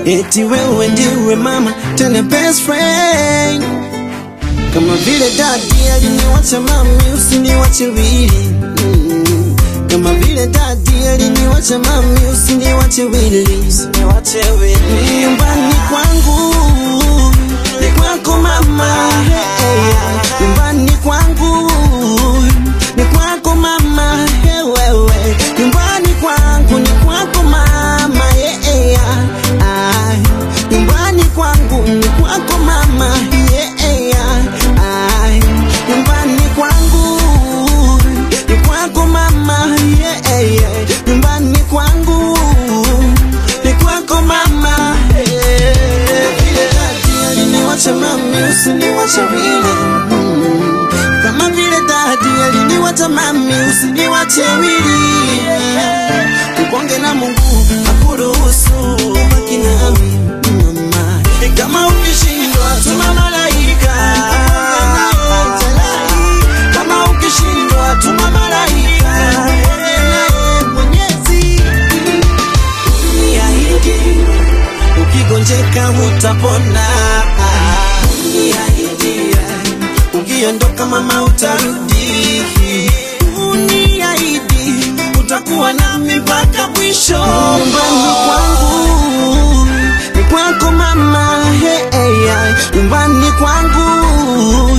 eti wewe ndiwe mama tena best friend kama vile dadi aliniwacha mami usiniwache wili mm. kama vile dadi aliniwacha mami usiniwache wili usiniwache wili nyumbani kwangu ni kwako mama hey, nyumbani kwangu ni kwako mama hey, wewe nyumbani kwangu ni kwako mama yeah, yeah. Ah, nyumbani kwangu ni kwako mama yeah, yeah. Ah, nyumbani kwangu ni kwako mama yeah, yeah. nyumbani kwangu ni kwako mama yeah. aliniwacha mami usiniwache wile mm. kama vile dadi aliniwacha mami usiniwache wili ukonge na Mungu akuruhusu baki nami mama kama ukishindwa tuma malaika kama ukishindwa tuma malaika Mwenyezi niahidi ukigonjeka hutapona niahidi ukiondoka mama utarudi uniahidi utakuwa nami mpaka mwisho nyumbani kwangu ni kwako mama hey, hey, hey. nyumbani kwangu